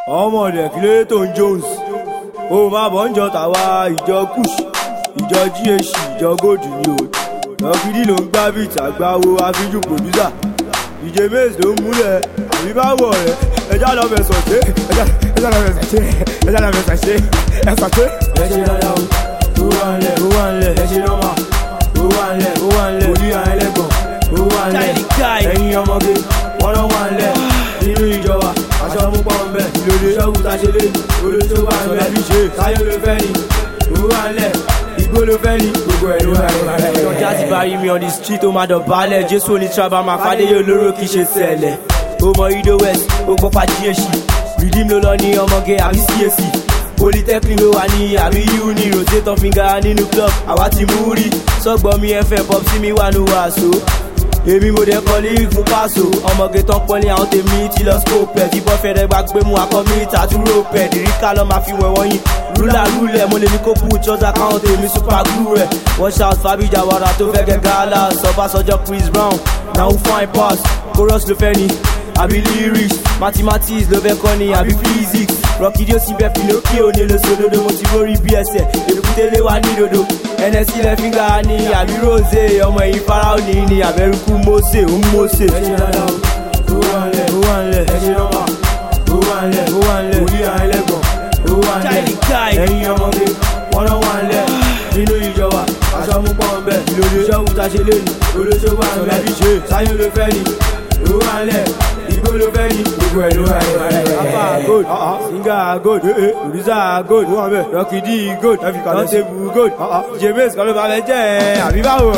ọmọ rẹ̀ Clayton Jones ó máa bọ̀ ń jọ tàwa ìjọ kush ìjọ gh ìjọ gold ni o lọ́kìdí ló ń gbá bíìtì àgbáwo àfíjú pòdúsà ìjẹ maze ló ń múlẹ̀ àbí bá wọ̀ rẹ̀ ẹjá lọ fẹsọ̀ ṣe ẹjá lọ fẹsọ̀ ṣe ẹjá lọ fẹsọ̀ ṣe ẹsọ̀ ṣe. ẹ ṣe dáadáa o ó wà ń lẹ̀ ó wà ń lẹ̀ ẹ ṣe nọ́mà ó wà ń lẹ̀ ó wà ń lẹ̀ orí àẹlẹ́gbọ̀n ó wà ń lẹ̀ ẹ̀yin ọmọge wọ́n lọ́ wà ń lẹ̀ nínú ìjọba aṣọ mú pọ́n bẹ́ẹ̀ ìlòdì ṣọ́ọ̀bù tá a ṣe lé olóṣó wà ń bẹ́ẹ̀ bí ṣe táyé ló fẹ́ ni ó wà ń lẹ̀ igbó ló fẹ́ ni gbogbo ẹ̀ ló wà ń lẹ̀. ọjà ti bá rí mi on the street ó máa dọ̀bálẹ̀ jésù onítìrábà máa fàdéyé olóró kì í ṣe sẹ̀lẹ̀ ó mọ ido west ó gbọ́ pa gsc redeem ló lọ ní ọmọge àbí cac polytechnic ló wà ní àbí uni rotator finger nínú club àwa ti mú rí sọgbọ́n mi ẹ̀fẹ̀ pop sí mi wà ní wàásù èmi mo dẹ̀ kọ́ lé fún pàṣọ ọmọge tán pọ́nlé àwọn tèmi ti lọ scope ẹ̀ tí bọ́fẹ̀rẹ̀ gba gbé mu akọ mi tàdúró pẹ̀ dìríkà lọ́ máa fi wẹ̀ wọ́nyí rúlà rúlẹ̀ mo lè ní kó put chọ́sà káwọn tèmi super glue rẹ̀ wọ́n shout fabija wàrà tó fẹ́ gẹ́ gàlà sọ́bàṣọjọ́ chris brown na who fine pass chorus ló fẹ́ ni àbí lyrics mathematics ló fẹ́ kọ́ ni àbí physics rọ́kìdí ó sì bẹ́ pinocchio ní lóṣòdodo mo ti rórí bí ẹsẹ̀ èbúté wá ní dodo ẹnẹsí lẹ fíńgà ní àbí rose ọmọ ẹ̀yìn farao ní ní àbẹ̀rùkú mose ń mose. ẹ ṣe dáadáa o ó wà ń lẹ̀ ó wà ń lẹ̀ ẹ ṣe nọ́mà ó wà ń lẹ̀ ó wà ń lẹ̀ orí àẹlẹ́gbọ̀n ó wà ń lẹ̀ ẹ̀yin ọmọge wọ́n lọ́ wà ń lẹ̀ nínú ìjọba aṣọ mú pọ́n bẹ́ẹ̀ ìlòdì ṣọ́ọ̀bù tá a ṣe lé ní olóṣó wà ń bẹ́ẹ̀ bí ṣe táyé ló fẹ́ ni ó wà ń lẹ̀ igbó ló fẹ́ ni gbogbo ẹ̀ ló wà ń lẹ̀. afa gold singer gold producer gold rọkìdí gold nọ́tẹ̀bù gold james kan ló bá fẹ́ jẹ́ ẹ̀ àbí báwo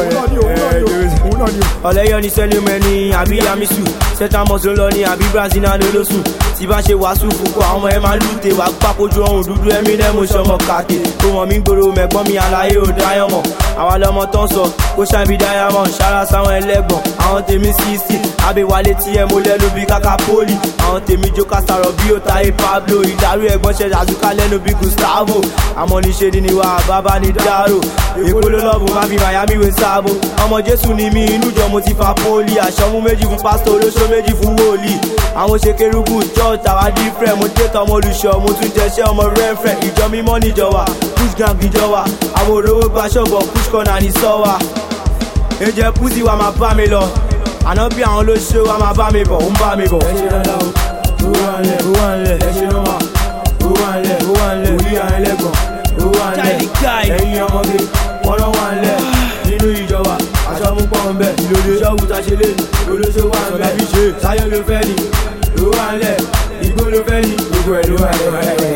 rẹ̀ ọ̀lẹ́yọ̀ ní sẹ́lẹ̀mẹ́ni àbí yamisu sẹ́tàmọ́sọ lọ ní àbí brazil náà ló sùn tí bá ṣe wàásù fúnkọ àwọn ẹ máa lùtè wá pápójú ọ̀hún dúdú ẹ̀mí lẹ́mú sọmọ kàkè tó mọ̀ mí gbòòrò mẹ́gbọ́n mi àlàyé ò dáyọ̀mọ̀ àwa lọmọ tán sọ kó ṣàbí diamond ṣára sáwọn ẹlẹ́gbọ̀n àwọn tèmi sísì àbẹ̀wálé tí ẹ mo lẹ́nu bí káká pólì àwọn tèmi jókà sàrọ̀ bí ó táyé pablo ìdarí ẹ̀gbọ́n ṣẹ̀ àzúká lẹ́nu bí gustavo àmọ́ níṣe ni níwá bàbá ní dárò èkó ló lọ́ọ̀bù má fi miami wé sáàbò ọmọ jésù ni mí inú jọ mo ti fa pólì aṣọ mú méjì fún pásítọ̀ olóṣó méjì fún wòlíì àwọn ṣe kérúbù church àwa different mo dé tọmọ olùṣọ́ mo tún jẹṣẹ́ ọmọ rẹ́fẹ̀ ìjọ mímọ́ níjọba push gang ìjọba àwọn òróró gba ṣọ́bọ̀ push corner ní sọ́wà ẹ̀jẹ̀ pussy wa máa bá mi lọ àná bí àwọn olóṣó wa máa bá mi bọ̀ ń bá mi bọ̀. ẹ ṣe dáadáa o ó wà ń lẹ̀ ó wà ń lẹ̀ ẹ ṣe nọ́mà ó wà ń lẹ̀ ó wà ń lẹ̀ orí àẹlẹ́gbọ̀n ó wà ń lẹ̀ ẹ̀yin ọmọge wọ́n lọ́ wà ń lẹ̀ nínú ìjọba aṣọ mú pọ́n bẹ́ẹ̀ ìlòdì ṣọ́ọ̀bù tá a ṣe lé ní olóṣó wà ń bẹ́ẹ̀ bí ṣe táyé ló fẹ́ ni ó wà ń lẹ̀ igbó ló fẹ́ ni gbogbo ẹ̀ ló wà ń lẹ̀.